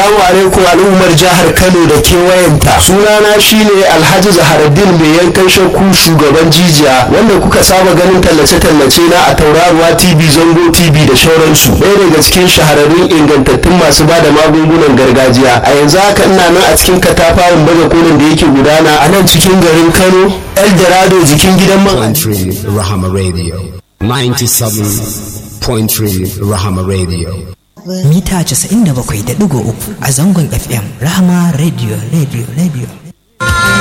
Assalamu alaikum al'ummar jihar Kano da kewayenta. Sunana shine Alhaji Zaharaddin mai yankan shakku shugaban jijiya wanda kuka saba ganin tallace-tallace na a tauraruwa TV Zango TV da shauransu. Ɗaya daga cikin shahararrun ingantattun masu ba da magungunan gargajiya. A yanzu haka ina nan a cikin katafaren baje kolin da yake gudana a nan cikin garin Kano. Eldorado jikin gidan man. Country Rahama Radio 97.3 Rahama Radio mita 97.3 a zangon FM Rahama Radio Radio Radio